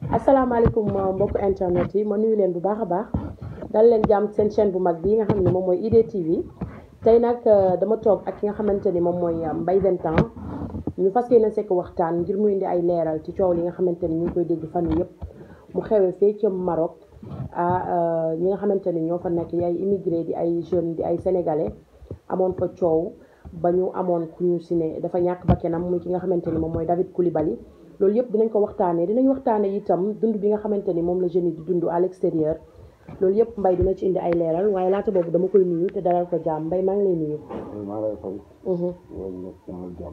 asalaamaaleykum mbokk internet yi ma nuyu leen bu baax a baax dal leen jàmm seen chaîne bu mag bi nga xam ne moom mooy IDTV tey nag dama toog ak ki nga xamante ni moom mooy Mbaye Vingt Ans ñu fas yéene sekk waxtaan ngir mu indi ay leeral ci coow li nga xamante ni ñu ngi koy dégg fan yii yëpp mu xewee fee ca Maroc ah ñi nga xamante ni ñoo fa nekk di ay immigré di ay jeunes di ay sénégalais amoon fa coow ba ñu amoon ku ñu si ne dafa ñàkk bakkanam muy ki nga xamante ni moom mooy David Coulibaly loolu yëpp dinañ ko waxtaanee dinañ waxtaanee itam dund bi nga xamante ni moom la jeunes yi di dund à l'extérieur loolu yëpp Mbaye dina ci indi ay leeral waaye laata boobu dama koy nuyu te dalal ko jàmm Mbaye maa ngi lay nuyu. maa ngi lay fay. yow ñu ñaanal jàmm.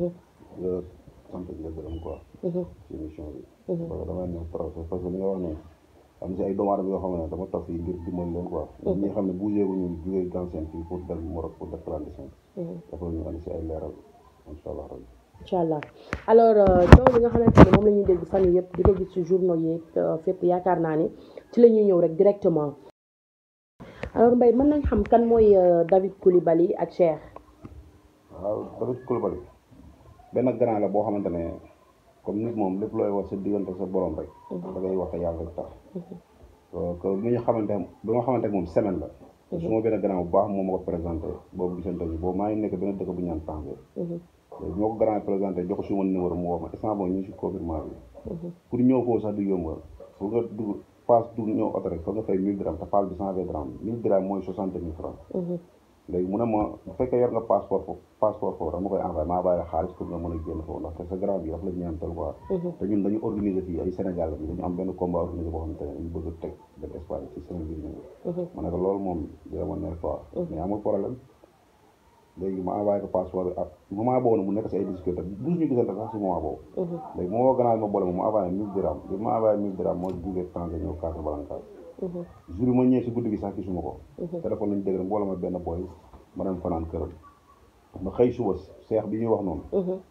nga sant di la gërëm quoi. ci émission bi. parce que damay ñëw procès parce que li nga wax ne am si ay doomu aadama yoo xam ne dama toog fii ngir dimbali leen quoi. ñi nga xam ne bougé gu ñu jógee Gamsen fii pour dem Maroc pour def clandestin. dafa ñu andi si ay leeral incha allah rabbi. incha allah alors coow li nga xamante ni moom la ñuy dégg fan yii yëpp di ko gis ci journaux yi fépp yaakaar naa ni ci la ñuy ñëw rek directement alors Mbaye mën nañ xam kan mooy David Coulibaly ak Cheikh. waaw David Coulibaly benn grand la boo xamante ne comme nit moom lépp looy wax sa diggante sa borom rek. da ngay wax te yàlla rek tax. que bi ñu xamante bi ma xamante moom semaine la. su ma benn grand bu baax moom ma ko présenté boobu gisante bi boobu maa ngi nekk benn dëkk bu ñaan Tanger. léegi bi ma ko grand présenté jox ko suma numéro mu woo ma instant boobu ñu ngi si confirmation bi. pour ñëw foofu sax du yomb fu nga dugg paas dugg ñëw oto rek foog nga fay 1000 dirham te paas bi 120 dirham 1000 dirham mooy 60 000 francs. léegi mu ne ma bu fekkee yor nga passeport foofu passeport foofu dama koy envoyé maa bàyyi xaalis pour nga mën a génn foofu ndaxte sa grand bi dafa la ñaantal quoi. te ñun dañu organiser fii ay Sénégal bi dañu am benn combat organisé boo xamante ne dañu bëgg a teg benn Espagne ci semaine bii nii. ma ne ko loolu moom dina ma neex quoi. mais amul problème. léegi ma envoyé ko passeport bi ak moment boobu nag mu nekk si ay difficulté bu ñu gisante sax si moment boobu. léegi moo gannaaw ma boole ma mu envoyé 1000 dirham bi ma envoyé 1000 dirham moo jugee Tanger ñëw Casablanca. jour yi ma ñëwee si guddi gi sax gisuma ko. téléphone lañu dégg rek mbooloo ma benn boy ma dem fanaan këram. ma xëy suba seex bi ñuy wax noonu.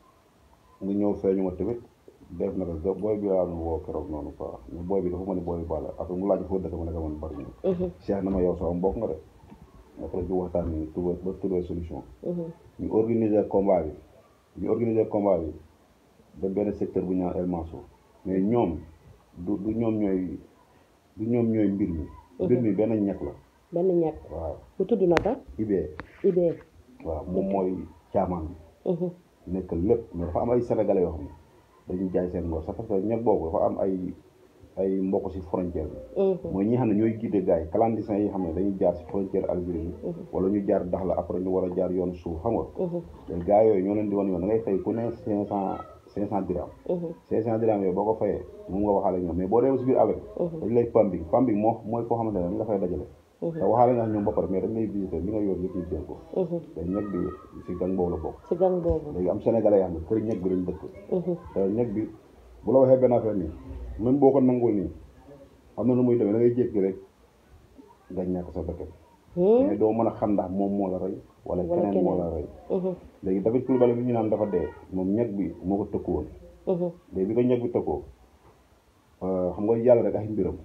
nga ñëw feeñu ma tamit def na ko booy bi laa doon woo keroog noonu quoi mais booy bi dafa ma ne booy bi bala après mu laaj foo dëkk ma ne ko man bari ñu. seex na ma yow sama mbokk nga de. naka la ñu waxtaan ni tuba ba trouver solution. ñu organiser combat bi ñu organiser combat bi ba benn secteur bu ñu naan El Mansour mais ñoom du du ñoom ñooy du ñoom ñooy mbir mi. mbir mi benn ñekk la. benn ñekk waaw bu tudd naka. Ibee. Ibee. waaw moom mooy caamaan bi. nekk lépp mais dafa am ay sénégalais yoo xam ne dañuy jaay seen ngor sax parce que ñekk boobu dafa am ay. ay mbokk ci frontière bi mooy ñi xam ne ñooy guider gars yi clandestins yi xam ne dañuy jaar ci frontière Algérie bi wala ñu jaar Dakhla après ñu war a jaar yoon suuf xam nga te gars yooyu ñoo leen di wan yoon da ngay fay ku ne cinq cent cinq cent dirham cinq cent dirham yooyu boo ko fayee moom nga waxaale ñoom mais boo demee ci biir avec dañ lay pambing pambing moo mooy koo xamante ne dañ la fay dajale te waxaale nga ñoom ba pare mais dañ lay visiter li nga yor yëpp ñu jël ko te ñeg bi ci gang boobu la bokk ci gang boobu léegi am sénégalais yoo xam ne kër ñeg bi lañ dëkk te ñeg bi bu la waxee benn affaire nii même boo ko nangul nii am na nu muy demee da ngay jékki rek nga ñàkk sa bakkan mais doo mën a xam ndax moom moo la rey wala keneen moo la rey léegi David Coulibaly bi ñu naan dafa dee moom ñeg bi moo ko tëkku woon léegi bi ko ñeg bi tëkkoo xam nga yàlla rek ay mbiram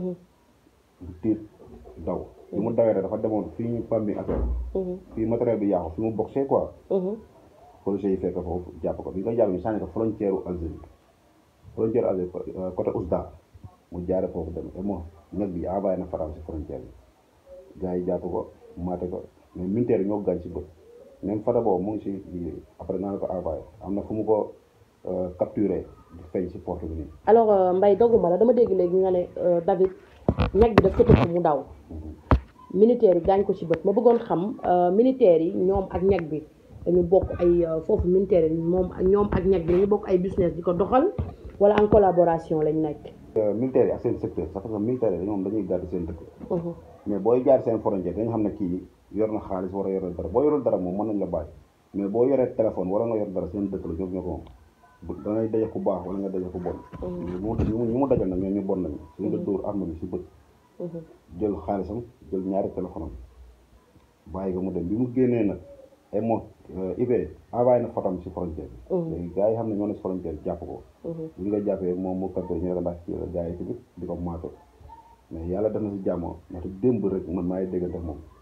bu tiit daw bi mu dawee rek dafa demoon fii ñu pam bi affaire fii matériel bi yàqu fi mu boxee quoi policiers yi fekk foofu jàpp ko bi nga jàpp ñu sànni ko frontière u Algérie frontière Algérie côté Ousda mu jaare foofu dem et moom ñag bi envoyé na faram si frontière bi gars yi jàpp ko maate ko mais militaire yi ñoo gaañ si bët même fata boobu mu ngi si liggéey après naa la ko envoyé am na fu mu ko capturé di feeñ si porte bi nii alors Mbaye dogguma la dama dégg léegi nga ne David ñag bi daf ko tëkk mu daw militaire yi gaañ ko si bët ma bëggoon xam militaire yi ñoom ak ñag bi dañu bokk ay foofu militaire yi moom ñoom ak ñag bi dañu bokk ay business di ko doxal wala en collaboration lañ nekk militaire yi ak seen secteur sax parce que militaire yi ñoom dañuy gàddu seen dëkk mais booy jaar seen frontière dañu xam ne kii yor na xaalis war a yor dara boo yorul dara moom mën nañ la bàyyi mais boo yoree téléphone wala nga yor dara seen dëkk la ñoom ñoo ko moom dangay daje ku baax wala nga daje ku bon ñu mu dajal nag ñoo ñu bon nañu suñu nga dóor arme bi si bët jël xaalisam jël ñaari téléphone am bàyyi ko mu dem bi mu génnee nag ay moom Ibee envoyé na fotam si frontière bi léegi gars yi xam ne ñoo ne si frontière bi jàpp ko li nga jàppee moom mu capté ñu ne ko ndax kii la gars yi tamit di ko maato mais yàlla def na si jàmm ndaxte démb rek man maa ngi déggante moom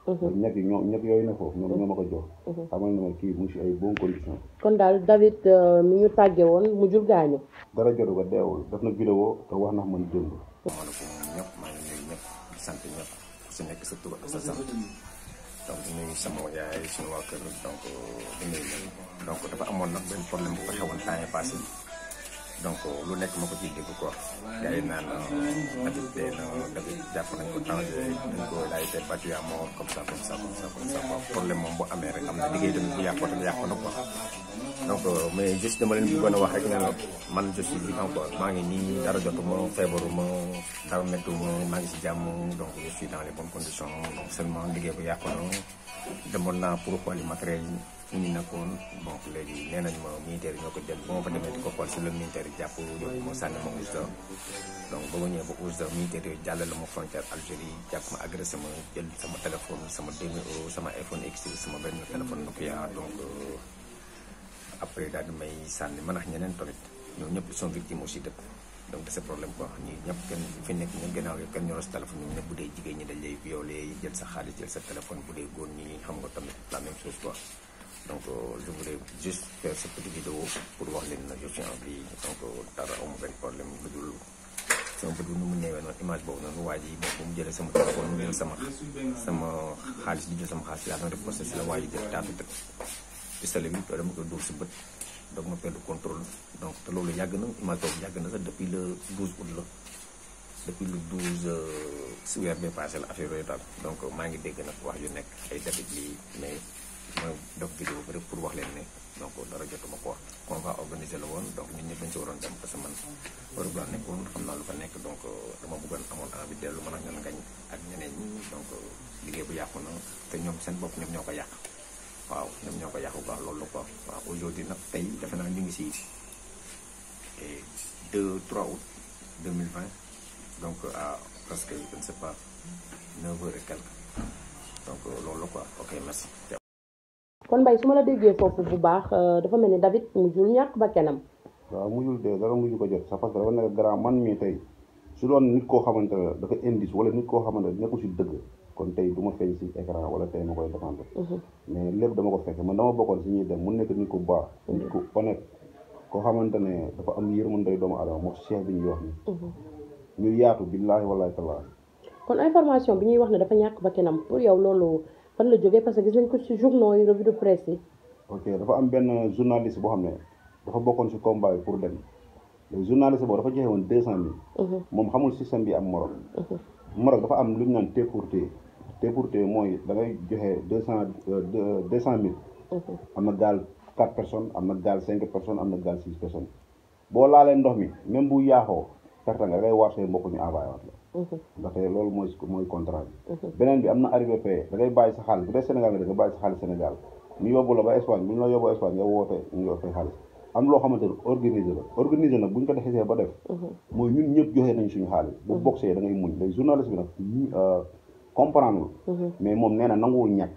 ñag yi ñoom ñag yooyu ne foofu ñoom ñoo ma ko jox xamal ne ma kii mu ngi si ay bonne condition kon daal David mi ñu tàgge woon mu jul gaañu dara jotu ko deewul def na vidéo te wax na man démb maaleykum ñëpp maa ngi nuyu ñëpp di sant ñëpp ku si nekk sa tur ak sa sant donc di nuyu sama yaay suñu waa kër donc di nuyu ñëpp donc dafa amoon nag benn problème bu ko xewoon temps yi passé donc lu nekk ma ko ciy dégg quoi gars yi naan David dee na David jàpp nañ ko danger dañ ko il a été battu à mort comme ça comme ça comme ça comme ça quoi problème moom bu amee rek am na liggéey tamit bu yàqoo tamit yàqoo na quoi donc mais juste dama leen bëggoon a wax rek ne la man je suis vivant quoi maa ngi nii dara jotuma feebaruma dara méttuma maa ngi si jàmm donc je suis dans les bonnes conditions donc seulement liggéey bu yàqu na demoon naa pour xooli matériel yi fu ñu nekkoon donc léegi nee nañ ma militaire yi ñoo ko jël ba ma fa demee di ko xool si la militaire yi jàpp yóbbu ma sànni ma Oujda donc ba ma ñëwee ba Oujda militaire yooyu jàllale ma frontière Algérie jàpp ma agressé ma jël sama téléphone sama 2000 euros sama iPhone X sama benn téléphone Nokia donc après daal di may sànni man ak ñeneen tamit ñoom ñëpp sont victimes aussi dëkk donc de ce problème quoi ñi ñëpp kenn fi nekk ñu gannaaw yëpp kenn ñoro si téléphone ñoom ñëpp bu dee jigéen ñi dañ lay violé jël sa xaalis jël sa téléphone bu dee góor ñi xam nga tamit la même chose quoi donc je voulais juste faire cette petite vidéo pour wax leen na je suis en vie donc dara amu benn problème lu dul sama bët bu nu mu ñëwee noonu image boobu noonu waa ji bu mu jëlee sama téléphone mu jël sama sama xaalis di jël sama xaalis laa doon def procès si la waa ji jël taatu tëg pistolet bi dama koy dóor si bët donc ma perdre contrôle donc te loolu yàgg na image boobu yàgg na sax depuis le 12 août la depuis le 12 si weer bi passé la affaire yooyu daal donc maa ngi dégg nag wax yu nekk ay David lii mais ma def vidéo bi rek pour wax leen ne donc dara jotuma ko wax on va organiser la woon donc ñun ñëpp dañ si waroon dem parce que man Europe laa nekkoon xam naa lu fa nekk donc dama bëggoon amoon envie dellu man ak ñoom ngañ ak ñeneen ñi donc liggéey bu yàqu na te ñoom seen bopp ñoom ñoo ko yàq waaw ñoom ñoo ko yàqu quoi loolu la quoi waaw aujourd'hui nag tey defe naa ñu ngi si 2 3 août 2020 donc à presque je ne sais pas 9 heures et quelques donc loolu la quoi ok merci. kon Mbaye su ma la déggee foofu bu baax dafa mel ni David mujjul ñàkk ba kenam waaw mujjul de dara mujju ko jot sax parce que dafa nekk grand man mii tey su doon nit koo xamante ne dafa indice wala nit koo xamante ne nekkul si dëgg kon tey du ma feeñ si écran wala tey ma koy défendre mais lépp dama ko fekk man dama bokkoon si ñuy dem mu nekk nit ku baax nit ku honnête koo xamante ne dafa am yërmande doomu adama moo cheikh bi ñuy wax ni ñu yaatu billaahi wallaahi tallaahi kon information bi ñuy wax ne dafa ñàkk ba kenam pour yow loolu fan la jógee parce que gis nañ ko ci journaux yi revue de presse yi ok dafa am benn journaliste boo xam ne dafa bokkoon si combat bi pour dem léegi journaliste boobu dafa joxe woon deux cent mille moom xamul système bi am Maroc Maroc dafa am lu ñu naan T pour T T pour T mooy da ngay joxe deux cent deux cent mille am na gaal quatre personnes am na gaal cinq personnes am na gaal six personnes boo laalee ndox mi même bu yaaxoo perte nga da ngay war say mbokk ñu envoyé waat la ndaxte loolu mooy mooy contrat bi beneen bi am na arrivé payé da ngay bàyyi sa xaalis bu dee Sénégal nga da nga bàyyi sa xaalis Sénégal ñu yóbbu la ba Espagne bu ñu la yóbbu Espagne nga woote ñu yor fay xaalis am loo xamante ne organisé la organisé nag bu ñu ko defee ba def mooy ñun ñëpp joxe nañ suñu xaalis bu boxee da ngay muñ léegi journaliste bi nag comprendre mais moom nee na nanguwul ñàkk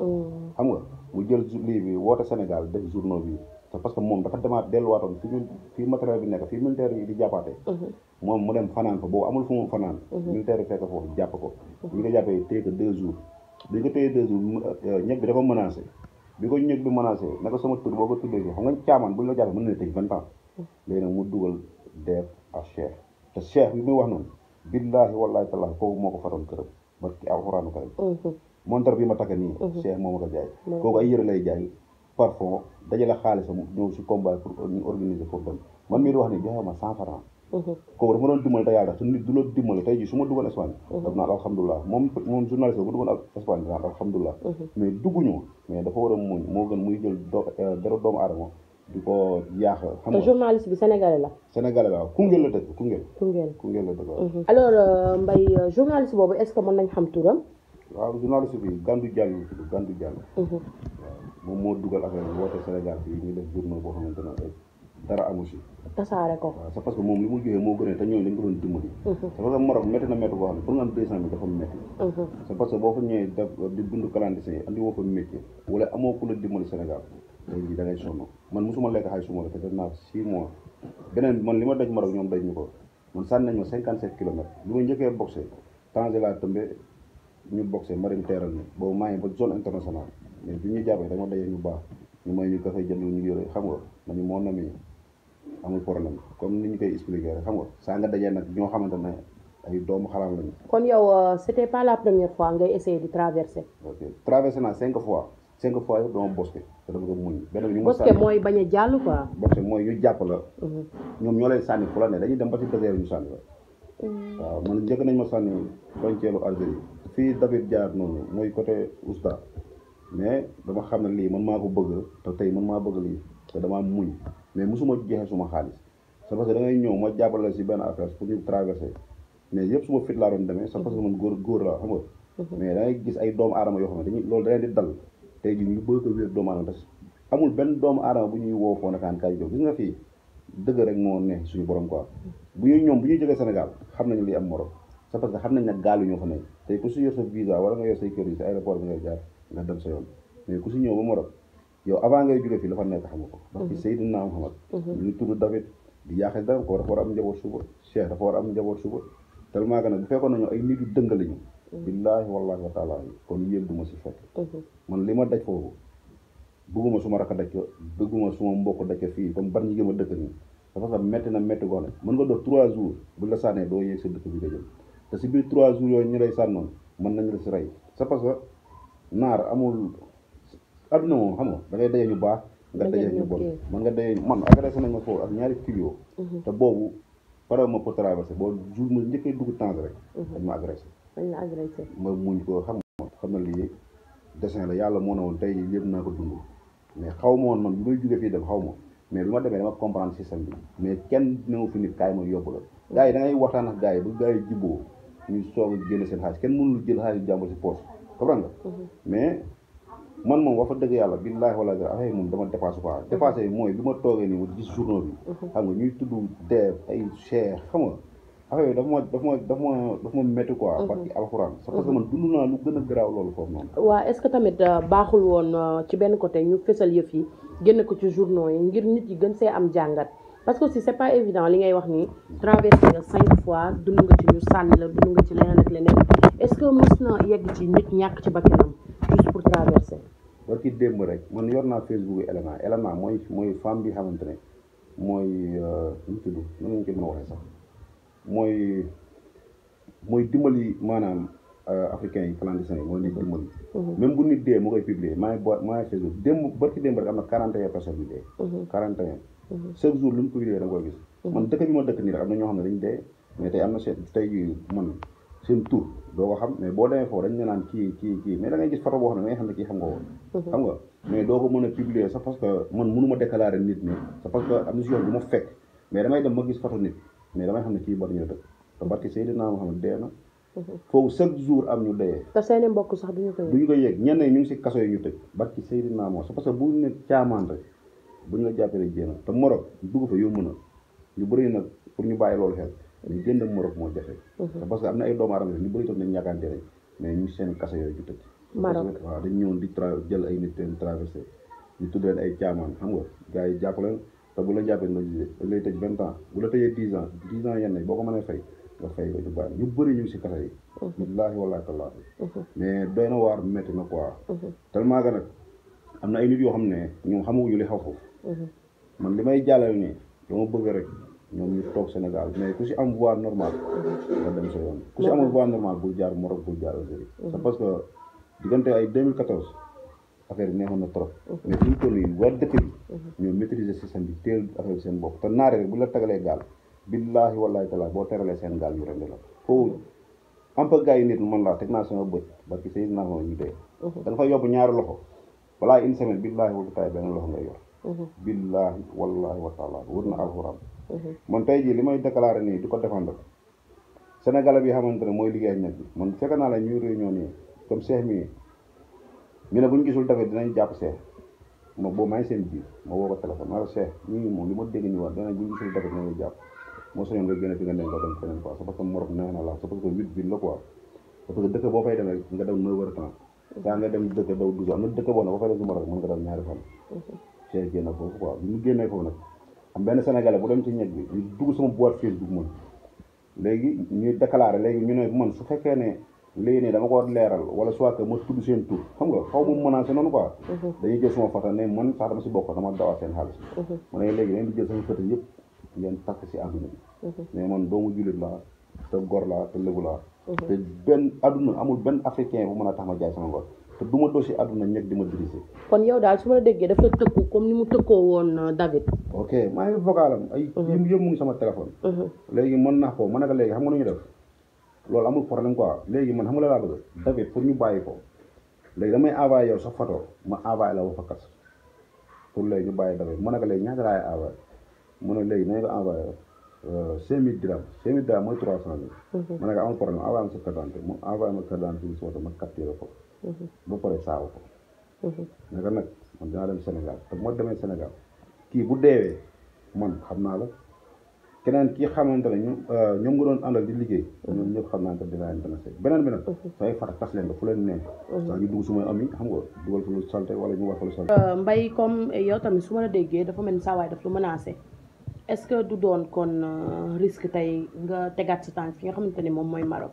xam nga mu jël lii bi woote Sénégal def journaux bi c'est parce que moom dafa demaat delluwaatoon fi ñu fii matériel bi nekk fii militaire yi di jàppaate moom mu dem fanaan fa boobu amul fu mu fanaan militaire yi fekk foofu jàpp ko bi nga jàppee téye ko deux jours bi nga téye deux jours ñëpp bi dafa menacé bi ko ñëpp bi menacé naka sama tur boo ko tuddee fii xam nga caamaan bu ñu la jàppee mën na tëj vingt ans léegi nag mu dugal def ak cheikh te cheikh bi muy wax noonu billaahi wallaahi tallaahi kooku moo ko fatoon këram ba ki alxuraanu karim montar bi ma takk nii cheikh moo ma ko jaay kooku ay yëre lay jaay parfum dajale xaalisam ñëw si combat pour ñu organiser pour dem man mii di wax ni joxe ma cent francs kooku dafa doon dimbali te yàlla te nit du la dimbali tey jii su ma duggoon Espagne daf naan alhamdulilah moom moom journaliste bu duggoon Espagne dinaan alhamdulilah mais dugguñu mais dafa war a muñ moo gën muy jël do dara doomu aadama di ko yaax xam te nga journaliste bi sénégalais la sénégalais la waaw Koungheul la dëkk Koungheul Koungheul Koungheul la dëkk waaw alors Mbaye journaliste boobu est-ce que mën nañ xam turam waaw journaliste bi Gandou Diallo la tudd Gandou Diallo waaw moom moo dugal affaire bi woote Sénégal fii ñu def journal boo xamante ne ay dara amu si tasaare ko waaw c'est parce que moom li mu joxee moo gën a te ñooñu dañ ko doon dimbali c'est parce que Maroc métti na métti boo xam ne pour nga am deux cent mille dafa métti c'est parce que boo fa ñëwee def di dund clandestin andi woo fa métier wala amoo ku la dimbali Sénégal léegi da ngay sonn man mosuma lekk xaalis suma la te def naa six mois beneen bi man li ma daj Maroc ñoom daj ñu ko man sànni nañ ma cinquante sept kilomètres li ma njëkkee boxé Tanger laa tëmbe ñu boxé ma dem teeral ni boobu maa ngi ba zone internationale mais bi ñu jàppee dama dajee ñu baax ñu may ñu café jënd ñu yore xam nga nañu moo nami amul problème comme ni ñu koy expliqué rek xam nga saa nga dajee nag ñoo xamante ne ay doomu xaraam lañu kon yow euh, c'était pas la première fois ngay essayer di traverser ok traversé naa cinq fois cinq fois yëpp dama bosqué te dama ko muñ benn bi ñu ma parce que sànni mooy bañ a jàll quoi bosqué mooy ñu jàpp la Mhm. ñoom ñoo lay sànni fu la ne dañuy dem ba ci désert ñu sànni la waaw man njëkk nañ ma sànni frontière Algérie fii David jaar noonu mooy côté Ousta mais dama xam ne lii man maa ko bëgg te tey man maa bëgg lii te damaa muñ mais mosuma jeexee suma xaalis c'est parce que da ngay ñëw ma jàppale si benn affaire pour ñu traverser mais yëpp suma fit laa doon demee c'est parce que man góor góor laa xam nga mais da ngay gis ay doomu aadama yoo xam ne dañuy loolu da leen di dal tey jii ñu bëgg a wér doomu aadama te amul benn doomu aadama bu ñuy woo foo nakaan kay jóg gis nga fii dëgg rek moo ne suñu borom quoi bu ñuy ñoom bu ñuy jógee Sénégal xam nañu li am morom c'est parce que xam nañ ne gaal yi ñoo fa nekk tey ku si yor sa visa wala nga yor say kër yi si aéroport bi ngay jaar nga dem sa yoon mais ku si ñëw ba morom yow avant ngay jóge fii la fa nekk xam nga ko parce que Seydina Muhammad ñu tudd David di yaaxe dara ko dafa war a am njaboot suba Cheikh dafa war a am njaboot suba tellement que nag bu fekkoon nañu ay nit yu dëng lañu billaahi wallaahi wa taala kon yéen du ma si fekk Mhm. man li ma daj foofu bëgguma suma rakk daj ko bëgguma suma mbokk daj ko fii comme bar ñi gëm a dëkk nii dafa sax métti na métti goo ne mën nga dox trois jours bu la sànnee doo yéeg sa dëkk bi nga jëm te si biir trois jours yooyu ñu lay sànnoon mën nañ la si rey c'est parce que naar amul adduna moom xam nga da ngay daje ñu baax nga Da ngay daje ñu ñu bon kii. man nga daje man agressé nañ ma foofu ak ñaari kilo te boobu pare ma pour traverser boo jour ma njëkkee dugg temps rek dañ ma agressé dañ la agressé ma muñ ko xam nga xam na lii dessin la yàlla moo ne woon tey jii lépp naa ko dund mais xaw ma woon man bi may jógee fii dem xaw ma mais bi ma demee dama comprendre système bi mais kenn newu fi nit kaay ma yóbbu la gars yi da ngay waxtaan ak gars yi bu gars yi jibboo ñu soog a génne seen xaalis kenn mënul jël xaalis jàmbur si poche comprendre nga mais man moom wax fa dëgg yàlla billaahi wala affaire yi moom dama dépassé quoi dépassé mooy bi ma toogee nii ma gis journaux bi xam nga ñuy tudd deef ay cheikh xam nga affaire yi dafa ma dafa ma dafa ma dafa ma métti quoi parce que alxuraan c'est parce que man dund naa lu gën a garaaw loolu foofu noonu waa est-ce que tamit euh, baaxul woon euh, ci benn côté ñu fësal yëf yi génn ko ci journaux yi ngir nit yi gën see am jàngat parce que aussi c'est pas évident li ngay wax ni traversé nga cinq fois dund nga ci ñu sànni la dund nga ci leneen ak leneen est-ce que mës na yegg ci nit ñàkk ci bakkanam juste pour traverser war ki démb rek man yor naa Facebook yi élément élément mooy mooy femme bi xamante ne mooy nu mu tudd nan lañ koy mën a waxee sax mooy mooy dimbali maanaam africains yi clandestins yi mooy nit dimbali même bu nit dee mu koy publier maa ngi bo maa ngi Facebook démb barki démb rek am na 41 personnes yu dee 41 chaque jour lu mu publier da nga koy gis man dëkk bi ma dëkk nii rek am na ñoo xam ne dañ dee mais tey am na seen tey jii man seen tur doo ko xam mais boo demee foofu dañ ne naan kii kii kii mais da ngay gis photo boo xam ne da ngay xam ne kii xam nga woon xam nga mais doo ko mën a publier sax parce que man mënu ma déclarer nit ni c'est parce que am na si yoon bu ma fekk mais damay dem ma gis photo nit mais damay xam ne kii bari ñu dëkk te barki Seydina Muhammad dee na foofu chaque jour am ñu dee te seeni mbokk sax duñu ko bu ñu ko yëg ñenn ñi ñu ngi si kaso yi ñu tëj barki Seydina Muhammad c'est parce que bu ñu ne caamaan rek bu ñu la jàppee rek jéem te Maroc dugg fa yomb na ñu bëri nag pour ñu bàyyi loolu xel ñu génn Maroc moo jafe c'est parce que am na ay doomu aadama ñu bëri toog nañ ñàkkaante rek mais ñu seen kaso yooyu ñu tëj Maroc waaw dañ ñëwoon di tra jël ay nit leen traversé ñu tudd leen ay caamaan xam nga gars yi jàpp leen te bu la jàppee nga jugé dañ lay tëj vingt ans bu la tëjee dix ans dix ans yenn yi boo ko mënee fay nga fay ko ñu bàyyi ñu bëri ñu ngi si kaso yi billaahi wallaahi tallaahi mais doy na waar métti na quoi tellement que nag am na ay nit yoo xam ne ñoom xamaguñu li xaw foofu man li may jàllale nii dama bëgg rek ñoom ñu toog Sénégal mais ku si am voie normale nga dem sa yoon ku si amul voie normale bul jaar Maroc bul jaar Algérie c'est parce que diggante ay 2014 affaire bi neexoon na trop mais fi ñu toll nii waa dëkk bi ñoo maîtriser système bi teel affaire bi seen bopp te naare rek bu la tagalee gaal billaahi wallaahi taala boo teralee seen gaal ñu rendi la foofu am pa gars yi nit man laa teg naa sama bët barki say naa ma ñu dee da nga fa yóbbu ñaari loxo balaa une semaine billaahi wala taay benn loxo ngay yor billaahi wallaahi wa taala wër na alxuraan man tey jii li may déclaré nii di ko défendre Sénégalais bi xamante ne mooy liggéey ak ñett bi man fekk naa la ñuy réunion nii comme Cheikh mii ñu ne bu ñu gisul dafet dinañ jàpp Cheikh ma boobu maa ngi seen biir ma woo ko téléphone ma la Cheikh ñii moom li ma dégg ñu wax danañ bu ñu gisul dafet dinañ jàpp moo soñoon nga génn fi nga nekk nga dem feneen quoi c'est parce que Maroc neex na la c'est parce que huit ville la quoi parce que dëkk boo fay demee nga daw neuf heures temps saa nga dem dëkk daw douze am na dëkk boo ne boo fay dem si Maroc mën nga daw ñaari fan Cheikh génn foofu quoi bi mu génnee foofu nag am benn sénégalais bu dem ci ñeg bi ñu dugg sama boîte Facebook man léegi ñuy déclaré léegi ñu ne man su fekkee ne léegi nii dama ko leeral wala soit que ma tudd seen tur xam nga xaw ma menacé noonu quoi dañuy jël suma photo ne man sax dama si bokk dama dawaat seen xaalis ma ne léegi dañuy jël sama photo yëpp ngeen takk si àdduna bi mais man doomu jullit laa te gor laa te lébu laa te benn àdduna amul benn africain bu mën a tax ma jaay sama ngor te du ma dosi àdduna ñeg di ma diriger kon yow daal su ma la déggee daf la tëkku comme ni mu tëkkoo woon euh, David ok maa ngi vocalam ay yëm yëpp mu ngi sama téléphone léegi mën naa ko ma ne ko léegi xam nga nu ñu def loolu amul problème quoi léegi man xam nga la laa bëgg David pour ñu bàyyi ko léegi damay envoyé yow sa photo ma envoyé la wa fakkas pour léegi ñu bàyyi David ma ne ko léegi ñaata laay envoyé mu ne léegi nañ ko envoyé cinq mille dirham cinq mille dirham mooy trois cent mille ma ne ko amul problème envoyé ma sa carte d'identité mu envoyé ma carte d'identité bi si photo ma capturé ko ba pare saawu ko ne ko nag man dinaa dem Sénégal te moo demee Sénégal kii bu deewee man xam naa la keneen kii xamante ne ñu ñoom nga doon àndal di liggéey ñoom ñëpp xam naa ko dinaa leen dana seet beneen bi nag sooy fara tas leen ko fu leen neex saa ñu dugg sumay am yi xam nga dugal fa lu salte wala ñu wax fa lu salte Euh, Mbaye comme yow tamit su ma la déggee dafa mel ni saa waay daf lu menacé est-ce que du doon kon euh, risque tey nga tegaat sa tànk fi nga xamante ni moom mooy Maroc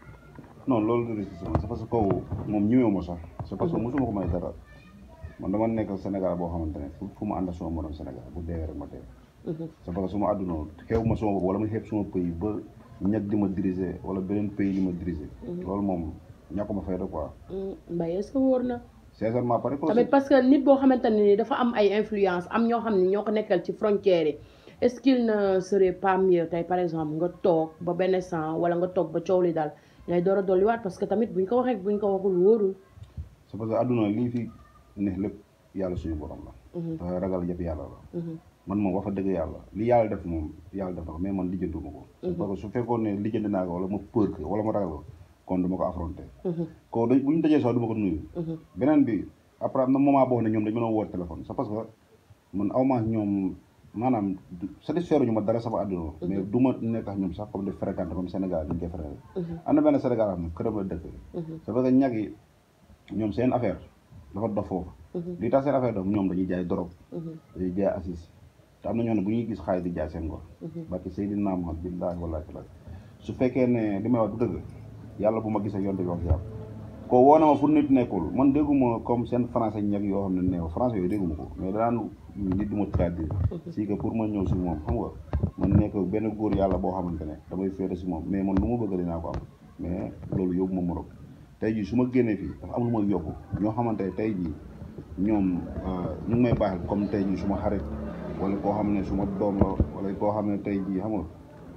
non loolu du risque c'est parce que kooku moom ñëwee ma sax c'est parce que mosuma ko may dara man dama nekk Sénégal boo xamante ne fu fu ma ànd ak suma morom Sénégal bu deewee rek ma dee c'est parce que suma àdduna xew ma suma bopp wala ma xeeb suma pays ba ñag di ma diriger wala beneen pays di ma diriger loolu moom ñàkkuma fayda quoi Hmm, Mbaye est-ce que wóor na sincèrement pare ko tamit parce que nit boo xamante ne ni dafa am ay influence am ñoo xam ne ñoo ko nekkal ci frontières yi est-ce qu'il ne serait pas mieux tey par exemple nga toog ba benn sang wala nga toog ba coow li daal ngay door a dolliwaat parce que tamit buñ ko waxee buñ ko waxul wóorul c'est parce que àdduna lii fi ne lépp yàlla suñu borom la te ragal yëpp yàlla la man moom wax fa dëgg yàlla li yàlla def moom yàlla def na ko mais man lijjantuma ko parce que su fekkoon ne lijjanti naa ko wala ma peur ko wala ma ragal ko kon du ma ko affronté ko dañ bu ñu dajee sax du ma ko nuyu beneen bi après am na moment boo xam ne ñoom dañ mën a woo téléphone c'est parce que man aw ma ñoom maanaam satisfaire ñu ma dara sama àdduna mais du ma nekk ak ñoom sax comme de fréquenté comme Sénégal ñu koy fréquenté am na benn Sénégal am ne këram la dëkk c'est parce que ñag yi ñoom seen affaire dafa dof foofu li tax seen affaire dof ñoom dañuy jaay dorog dañuy jaay assis te am na ñoo ne bu ñuy gis xaalis di jaay seen ngor barke Seydina Muhammad billaahi wallaahi taala su fekkee ne li may wax du dëgg yàlla bu ma gis ak yonte bi wax yàlla ko woo na ma fu nit nekkul man dégguma comme seen français ñag yoo xam ne neew français yooyu dégguma ko mais danaan nit di ma traduire si que pour ma ñëw si moom xam nga man nekk benn góor yàlla boo xamante ne damay féete si moom mais man lu ma bëgg dinaa ko am mais loolu yóbbu ma Maroc tey jii su ma génnee fii dafa am lu ma yóbbu ñoo xamante ne tey jii ñoom ñu ngi may baaxal comme tey jii suma xarit wala koo xam ne suma doom la wala koo xam ne tey jii xam nga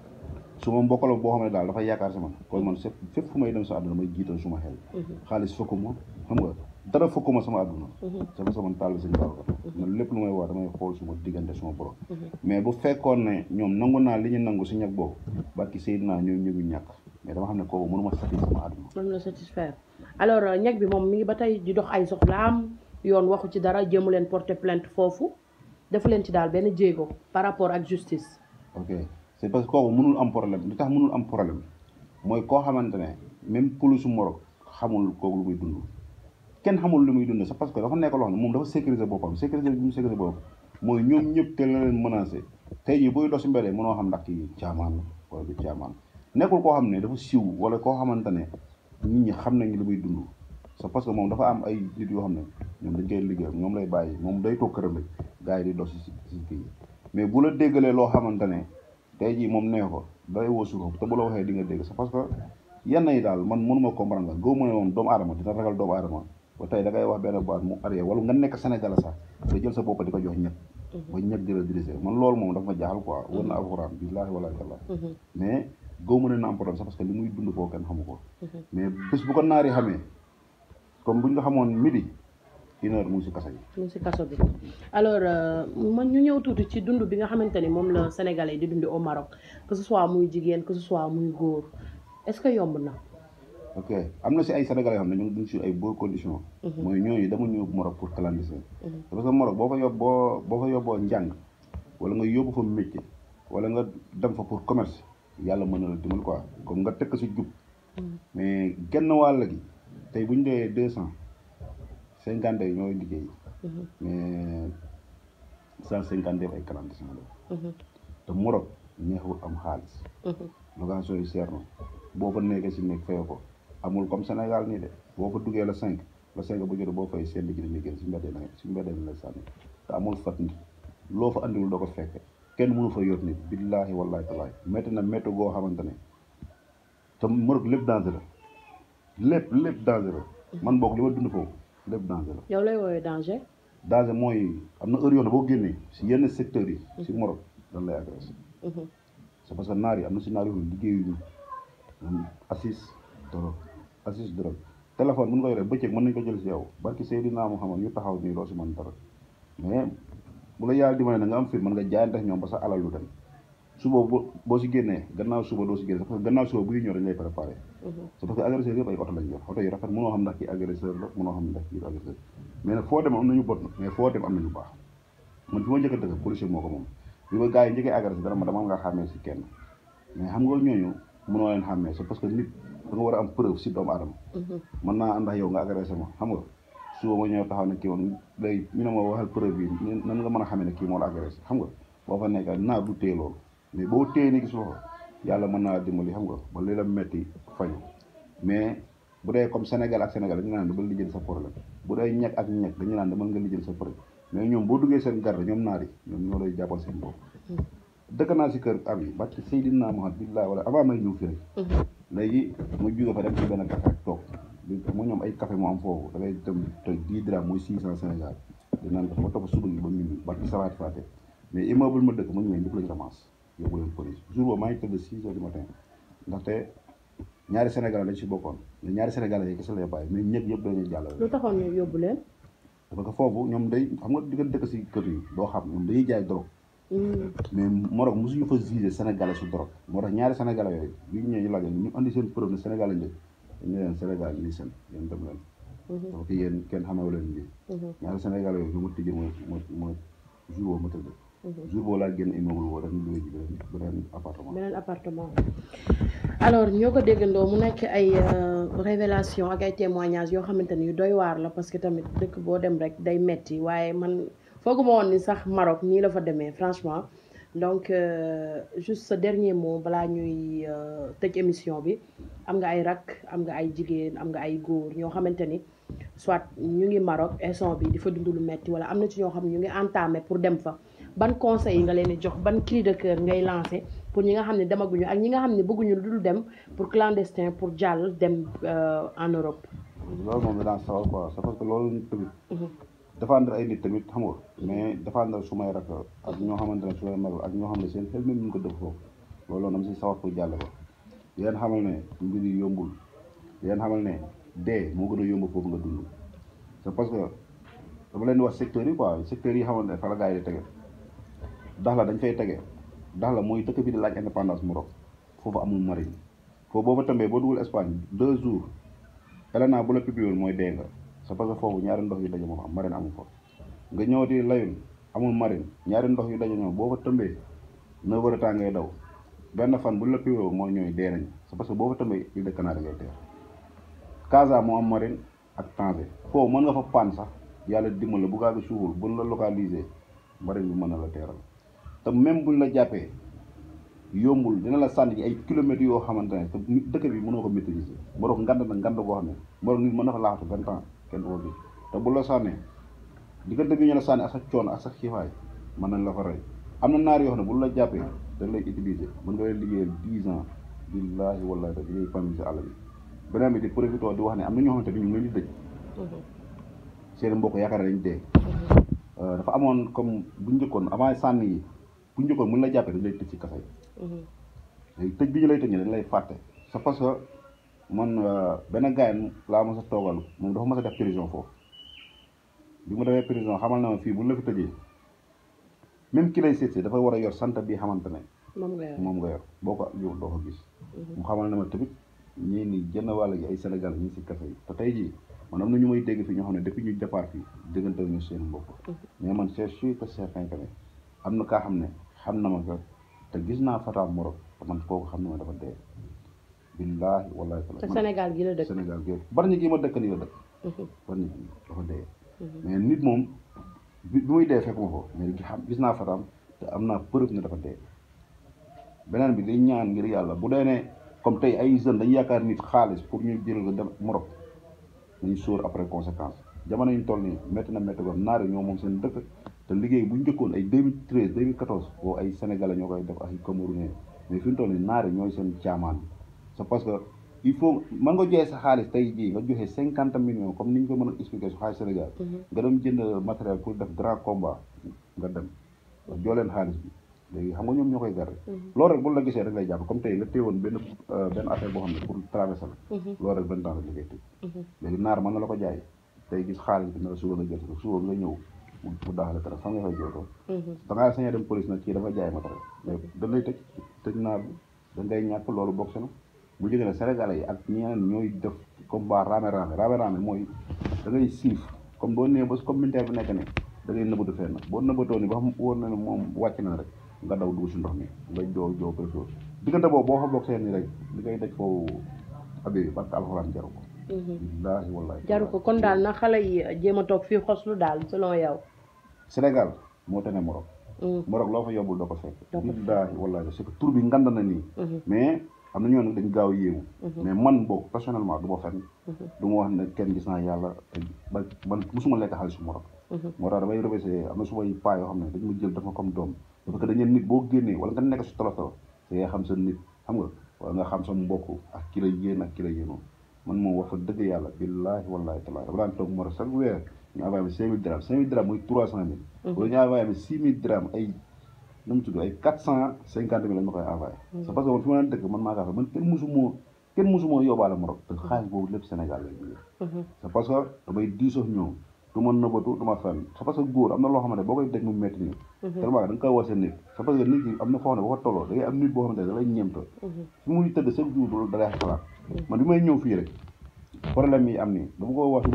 suma mbokk la boo xam ne daal dafa yaakaar si man kon man fépp fépp fu may dem sa àdduna may jiital suma xel xaalis fekkuma xam nga dara fekkuma sama àdduna sama sama taal seen baax man lépp lu may wax damay xool suma diggante suma borom mais bu fekkoon ne ñoom nangu naa li ñu nangu si ñag boobu barki Seydina ñoom ñëgu ñàkk mais dama xam ne kooku mënuma satisfaire sama àdduna mën la satisfaire alors ñag bi moom mi ngi ba tey di dox ay soxlaam yoon waxu ci dara jéemu leen porter plainte foofu defu leen ci daal benn jéego par rapport ak justice ok c'est parce que kooku mënul am problème li tax mënul am problème mooy koo xamante ne même polisu Maroc xamul kooku lu muy dund kenn xamul lu muy dund c'est parce que dafa nekk loo xam ne moom dafa sécuriser boppam sécuriser bi mu sécuriser boppam mooy ñoom ñëpp te la leen menacé tey jii buy dox si mbedd mënoo xam ndax kii caamaan la wala du caamaan nekkul koo xam ne dafa siw wala koo xamante ne nit ñi xam nañ lu muy dund c'est parce que moom dafa am ay nit yoo xam ne ñoom dañ koy liggéey ñoom lay bàyyi moom day toog këram rek gars yi di dox si si kii mais bu la déggalee loo xamante ne tey jii moom nee ko day wóosu ko te bu la waxee di nga dégg c'est parce que yenn yi daal man mënuma comprendre la goo mu ne moom doomu aadama dina ragal doomu aadama ba tey da ngay wax benn baat mu arrière wala nga nekk Sénégal sax nga jël sa bopp di ko jox ñëpp ba ñëpp di la diriger man loolu moom dafa ma jaaxal quoi wër na alxuraan billaahi wallaahi tallaahi mais goo mu ne na am problème sax parce que li muy dund foofu kenn xamu ko mais bés bu ko naari xamee comme buñ nga xamoon midi une heure mu ngi si kaso yi mu ngi si kaso bi alors man ñu ñëw tuuti ci dund bi nga xamante ni moom la sénégalais di dundi au Maroc que ce soit muy jigéen que ce soit muy góor est-ce que yomb na ok am na si ay sénégalais yoo xam ne ñu ngi dund si ay bonnes conditions mooy ñooñu dama ñëw Maroc pour clandestin parce que Maroc boo fa yóbbu boo boo fa yóbboo njàng wala nga yóbbu fa métier wala nga dem fa pour commerce yàlla mën na la dimbal quoi comme nga tekk si jub mais genn wàll gi tey bu ñu dee deux cent cinquante yi ñooy liggéey mais cent cinquante ay clandestin la te Maroc neexul am xaalis location yi seer na boo fa nekkee si nekk fay ko amul comme Sénégal nii de boo fa duggee la cinq la cinq bu jot boo fay seen liggéey dañuy génn si mbedd yi si mbedd yi lay sànni te amul fat nit loo fa andiwul doo ko fekke kenn mënu fa yor nit billaahi wallaahi talaay métti na métti goo xamante ne te Maroc lépp dangereux lépp lépp dangereux man boog li ma dund foofu lépp dangereux yow lay woowee danger danger mooy am na heure yoon boo génnee si yenn secteurs yi si Maroc dañ lay agressé c'est parce que naar yi am na si naar yoo xam ne liggéeyuñu ñoom assis drogue assis drogue téléphone mun nga yore bëccëg mën nañ ko jël si yow barki Seydina Muhammad ñu taxaw nii doo si mën dara mais bu la yàlla dimbale na nga am fit mën nga jaayante ak ñoom ba sa alal lu dem suba boo boo si génnee gannaaw suba doo si génne parce que gannaaw suba buy ñëw dañ lay préparé c'est parce que agresseur yëpp ay oto lañ yor oto yu rafet mënoo xam ndax kii agresseur la mënoo xam ndax kii du agresseur mais nag foo dem am nañu bot mais foo dem am nañu baax man fi ma njëkk a dëkk policier moo ko moom bi ma gars yi njëkkee agressé dara ma dama nga xàmmee si kenn mais xam nga ñooñu mënoo leen xàmmee c'est parce que nit da nga war a am preuve si doomu aadama mën naa ànd ak yow nga agressé ma xam nga suba ma ñëw taxaw ne kii woon léegi ñu ne ma waxal preuve yi nan nga mën a xamee ne kii moo la agressé xam nga boo fa nekk naa du téye loolu mais boo téye ni gis loxo yàlla mën naa dimbali xam nga ba li la metti faju mais bu dee comme Sénégal ak Sénégal dañu naan dama lijjël sa problème bu dee ñekk ak ñekk dañu naan dama nga lijjël sa problème mais ñoom boo duggee seen garde ñoom naar yi ñoom ñoo lay jàppal seen bopp dëkk naa si kër ab yi barki Seydina Muhammad billahi wala avant may ñëw fii rek léegi mu jóge fa dem ci benn café ak toog mu ñoom ay café moo am foofu da ngay dem te dix dirham mooy six cent Sénégal di naan ko ma topp suba gi ba minuit barki salaat fàtte mais immeuble ma dëkk ma ñëwee ñëpp lañ ramasse yóbbu leen police jour boobu maa ngi tëdd six heures du matin ndaxte ñaari Sénégalais lañ si bokkoon mais ñaari Sénégalais yi kese lay bàyyi mais ñëpp yëpp dañuy jàll lu taxoon ñu yóbbu leen parce que foofu ñoom day xam nga di nga dëkk si kër yi doo xam ñoom dañuy jaay drogue mais Maroc mosuñu fa jugé Sénégalais su drogue moo tax ñaari Sénégalais yooyu bi ñu ñëwee ñu laajal ñu andi seen preuve ne Sénégal lañ dëkk dañu leen Sénégal lii seen yéen dem leen parce que yéen kenn xamewu leen lii ñaari Sénégalais yooyu bi ma tijjee mooy mooy mooy jour boobu ma tëdd jour boobu laa génn immeuble boobu dañu luwee ji beneen beneen appartement beneen appartement alors ñoo ko déggandoo mu nekk ay révélation ak ay témoignages yoo xamante ni yu doy waar la parce que tamit dëkk boo dem rek day metti waaye man fooguma woon ni sax Maroc nii la fa demee franchement donc juste ce dernier mot balaa ñuy tëj émission bi am nga ay rak am nga ay jigéen am nga ay góor ñoo xamante ni soit ñu ngi Maroc instant bi di fa dund lu metti wala am na ci ñoo xam ne ñu ngi entamé pour dem fa ban conseil nga leen di jox ban cri de cœur ngay lancé pour ñi nga xam ne demaguñu ak ñi nga xam ne bëgguñu lu dul dem pour clandestin pour jàll dem en Europe. loolu moom danaa sawar quoi c'est parce que loolu tamit. défendre ay nit tamit xam nga mais défendre su may rak ak ñoo xamante ne su may mag ak ñoo xam ne seen xel même ñu ko def foofu loolu dama si sawar pour jàll ko yéen xamal ne mbir yi yombul yéen xamal ne dee moo gën a yomb foofu nga dund c'est parce que dama leen di wax secteurs yi quoi secteurs yi xamante ne fa la gars yi di tege dax la dañ fay tege dax la mooy dëkk bi di laaj indépendance Maroc foofu amul marine foofu boo fa tëmbee boo dugal Espagne deux jours Elena bu la publié mooy dee nga c'est parce que foofu ñaari ndox yu daje moom am marine amul fa nga ñëw di layun amul marine ñaari ndox yu daje ñoom boo fa tëmbee neuf heures de temps ngay daw benn fan bu la publié mooy ñooy dee nañ c'est parce que boo fa tëmbee île de Canaries ngay teer Casa moo am marine ak Tanger foofu mën nga fa paan sax yàlla dimbal la bu gaa gi suuful buñ la localisé marine bi mën na la teeral te même buñ la jàppee yombul dina la sànni ay kilomètres yoo xamante ne te dëkk bi mënoo ko maîtriser Maroc ngand na ngand boo xam ne Maroc nit mën na fa laaxatu vingt ans kenn du ko gis te bu la sànnee diggante bi ñu la sànni ak sa coono ak sa xiifaay mën nañ la fa rey am na naar yoo xam ne bu la jàppee dañ lay utiliser mën nga leen liggéeyal dix ans billaahi wallaahi te yooyu famille si àll bi beneen bi di profité di wax ne am na ñoo xamante ni ñu ngi leen di dëj seen mbokk yaakaar nañ dee dafa amoon comme bu njëkkoon avant sànni yi bu njëkkoon mën la jàppee dañ lay tëj ci kaso yi léegi tëj bi ñu lay tëj dañ lay fàtte c'est parce que man benn gars laa mos a toogal moom dafa mos a def prison foofu bi mu defee prison xamal na ma fii buñ la fi tëjee même ki lay seet dafa war a yor sant bi xamante ne moom nga yor moom nga yor boo ko yor doo ko gis mu xamal na ma tamit ñii ni jënn wàll gi ay Sénégal ñi si kaso yi te tey jii man am na ñu may dégg fii ñoo xam ne depuis ñu départ fii déggante ñu seen mbokk mais man c'est sûr que certain que ne am na kaa xam ne xam na ma ko te gis naa Fata Morok te man kooku xam na ma dafa dee billaahi wallaahi te Sénégal gi la dëkk Sénégal gi bari ñi gi ma dëkk nii la dëkk bari ñi gi dafa dee mais nit moom bi bi muy dee fekk ma ko mais xam gis naa Fataam te am naa preuve ne dafa dee beneen bi li ñaan ngir yàlla bu dee ne comme tey ay jeunes dañu yaakaar nit xaalis pour ñu jël nga dem Maroc nañu sóor après conséquence jamono yi ñu toll nii métti na métti ko naar yi ñoo moom seen dëkk te liggéey bu ñu njëkkoon ay 2013 2014 boobu ay sénégalais ñoo koy def ak ay camerounais mais fi ñu toll nii naar yi ñooy seen caamaan bi c'est parce que il faut mën nga joxe sa xaalis tey jii nga joxe cinquante millions comme ni ñu ko mën a expliquer su xaalis Sénégal nga dem jënd matériel pour def grand combat nga dem joo leen xaalis bi léegi xam nga ñoom ñoo koy garder loolu rek bu la gisee rek lay jàpp comme tey la téewoon benn benn affaire boo xam ne pour traverser la loolu rek vingt ans la liggéey tëj léegi naar mën na la ko jaay tey gis xaalis bi ne la suba nga jël ko suba nga ñëw mu daaxale dara fan nga fay jootoo da ngaa sañee dem police nag kii dafa jaay matériel mais dañ lay tëj tëj naar bi dañ ngay ñàkk loolu bokk si na bu jógee ne sénégalais yi ak ñeneen ñooy def comme ba raame raame raame raame mooy da ngay siif comme boo nee ba comme militaire bi nekk ne da ngay nëbbatu fenn boo nëbbatoo ni ba xam wóor na ne moom wàcc na rek nga daw dugg si ndox mi nga joo joo koy sóor diggante boobu boo fa bokk seen ni rek li ngay daj foofu abi parce que alxuraan jaru ko billaahi wallaahi jaru ko kon daal na xale yi jéem a toog fii xoslu daal selon yow Sénégal moo tane Maroc Maroc loo fa yóbbul doo ko fekk Doo ko fekk. billaahi wallaahi c'est que tur bi ngand na nii mais am na ñoo nag dañ gaaw yéemu mais man boog personnellement du ma fenn du ma wax ne kenn gis naa yàlla te ba man musuma lekk xaalis su Maroc moo tax damay remercier am na sumay paa yoo xam ne dañ ma jël dafa comme doom parce que dañu nit boo génnee wala nga nekk si tolof tolof te nga xam sa nit xam nga wala nga xam sa mbokk ak ki la yéen ak ki la yéenoo man moom wax fa dëgg yàlla billaahi wallaahi tallaahi dama daan toog Maroc chaque weer ñu envoyé ma cinq mille dirham cinq mille dirham muy trois cent mille wala ñu envoyé ma six mille dirham ay nu mu tudd ay quatre cent cinquante mille lañ ma koy envoyé c'est parce que man fi ma daan dëkk man maa kaa fa man kenn musumoo kenn musumoo yóbbaale Maroc te xaalis boobu lépp Sénégal lay jógee c'est parce que damay diisoo ñoom du ma nëbbatu du ma fenn c'est parce que góor am na loo xamante boo koy dégg mu métti nii tellement da nga koy war sa nit c'est parce que nit ki am na foo xam ne boo ko tolloo da ngay am nit boo xamante ne da lay ñeemta fi muy tëdd chaque jour du da lay xalaat man bi may ñëw fii rek problème yi am nii dama ko wax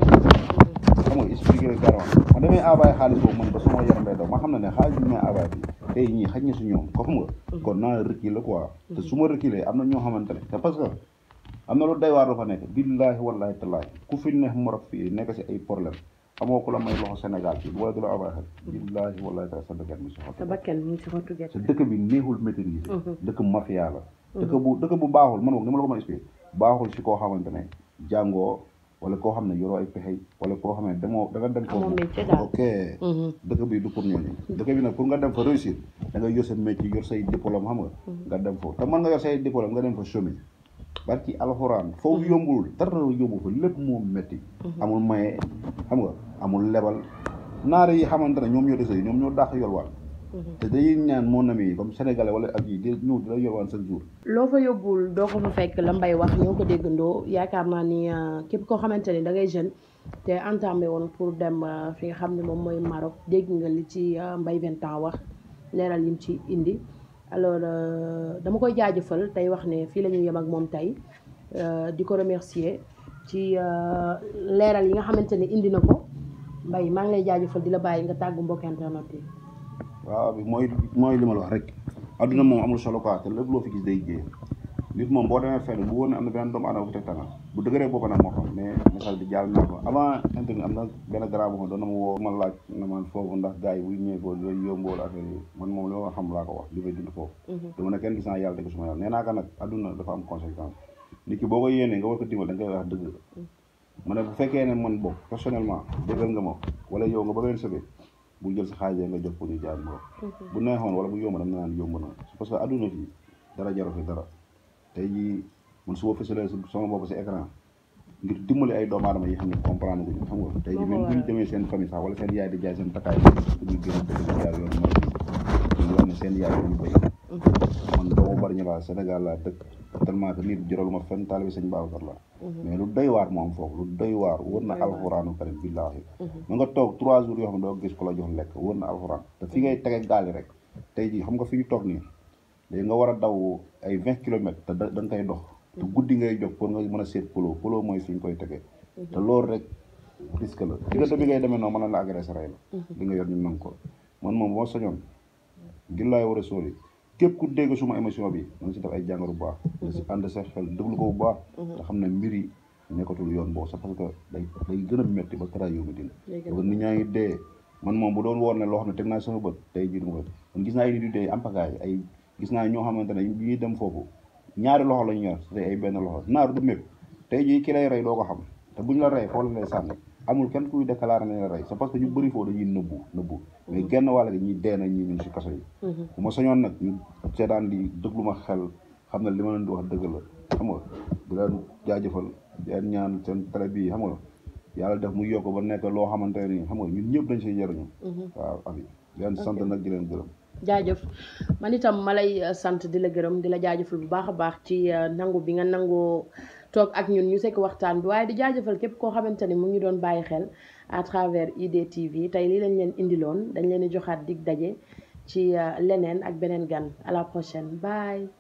xam nga expliqué rek dara man damay envoyé xaalis boobu man ba suma yaram day daw ma xam ne ne xaalis bi may envoyé bi tey ñii xaj na si ñoom ko xam nga kon naa reculer quoi te su ma reculer am na ñoo xamante ne c'est parce que am na lu day waar dafa nekk billaahi wallaahi tallaahi ku fi neex Maroc fii nekk si ay problème amoo ku la may loxo Sénégal fii wala du la envoyé xel billaahi wallaahi tallaahi sa dëkk mi si xottu sa bakken mu ngi si xottu gerte sa dëkk bi neexul maîtriser dëkk mafia la dëkk bu dëkk bu baaxul man boog ni ma la ko mën a expliquer baaxul si koo xamante ne jàngoo wala koo xam ne yoroo ay pexe wala koo xam ne demoo da nga dem Amoo foofu métier daal. ok dëkk bi du pour ñooñu dëkk bi nag pour nga dem fa réussir da nga yor sa métier yor say diplôme xam nga nga dem foofu te mën nga yor say diplôme nga dem fa chômer barki alxuraan foofu yombul dara yombu fa lépp moo métti amul maye xam nga amul lebal naare yi xamante ne ñoom ñoo dese ñoom ñoo dàq yolwaan te dañuy ñaan mon ami comme sénégalais wala ak yi di ñëw di la yolwaan chaque jour loo fa yóbbul doo ko fa fekk la mbay wax ñoo ko déggandoo yaakaar naa ni euh, képp koo xamante ni da ngay jeune te entamé woon pour dem euh, fi nga xam ne moom mooy Maroc dégg nga li ci euh, mbay vingt ans wax leeral yim ci indi alors euh, dama koy jaajëfal tey wax ne fii la ñuy yem ak moom tey euh, di ko remercier ci euh, leeral yi nga xamante ni indi na ko mbay maa ngi lay jaajëfal di la bàyyi nga tàggu mbokk internet yi waaw bi mooy mooy li ma la wax rek adduna moom amul solo quoi te lépp loo fi gis day jéem nit moom boo demee fenn bu wóor ne am na benn doomu aadama bu teg tàngal bu dëgëree boppam nag moo xam mais message bi jàll naa ko avant internet am na benn grand boo xam doon na ma woo ma laaj na man foofu ndax gars yi buy ñëwee foofu day yombool affaire yi man moom li ma xam laa ko wax li may dund foofu dama ne kenn gis naa yàlla dëgg suma yàlla nee naa ko nag adduna dafa am conséquence nit ki boo ko yéenee nga war ko dimbal da nga koy wax dëgg ma ne bu fekkee ne man bokk personnellement dëggal nga ma wala yow nga bëgg leen sëbe bu jël sa xaalis nga jox ko ñu jaay ma bu neexoon wala bu yomb dama naan yomb na parce que adduna fii dara jaru fi dara tey jii man su ma fësalee sama bopp si écran ngir dimbali ay doomu aadama yi xam ne comprendre guñu xam nga tey jii même bu ñu demee seen famille sax wala seen yaay di jaay seen takkaay ñu gën a dëgg di jaay yoon ma ñu wax ne seen yaay dañu béy man doomu bari ñu laa Sénégal laa dëkk tellement que nit jëralu ma fenn taalibi sëñ Babacar la mais lu doy waar moo am foofu lu doy waar wër na alxuraanu karim billaahi ma nga toog trois jours yoo xam ne doo gis ko la jox lekk wër na alxuraan te fi ngay tege gaal yi rek tey jii xam nga fi ñu toog nii léegi nga war a daw ay vingt kilomètres te da da nga koy dox te guddi ngay jóg pour nga mën a seet polo polo mooy fi ñu koy tegee te loolu rek risque la diggante bi ngay demee noonu mën na la agressé rey la li nga yor ñu nangu ko man moom bu ma soñoon ngir laay war a sóoli képp ku dégg suma émission bi na nga si def ay jàngaru bu baax nga si ànd sa xel déglu ko bu baax te xam ne mbir yi nekkatul yoon boobu sax parce que day day gën a métti ba kara yow mi dina Day gën a parce que nit ñaa ngi dee man moom bu doon woor ne loo xam ne teg naa sama bët tey jii du ma ko man gis naa ay nit yu dee ampagaay ay gis naa ñoo xamante ne bi ñuy dem foofu ñaari loxo lañu yor te ay benn loxo naar du mépp tey jii ki lay rey doo ko xam te buñ la rey foo la lay sànni amul kenn kuy déclaré ne la rey c'est parce que ñu bëri foofu dañuy nëbbu nëbbu mais genn wàll gi ñi dee na ñi ñu si kaso yi bu ma soñoon nag ñu seetaan di déglu ma xel xam ne li ma leen di wax dëgg la xam nga di leen jaajëfal di leen ñaan seen télé bii xam nga yàlla def mu yokk ba nekk loo xamante ne xam nga ñun ñëpp dañ siy jëriñu waaw abi di leen sant nag di leen gërëm jaajëf man itam ma lay sant di la gërëm di la jaajëfal bu baax a baax ci nangu bi nga nangoo toog ak ñun ñu sekk waxtaan bi waaye di jaajëfal képp koo xamante ni mu ngi doon bàyyi xel à travers IDTV tey lii lañ leen indiloon dañ leen di joxaat dig daje ci leneen ak beneen gan à la prochaine bye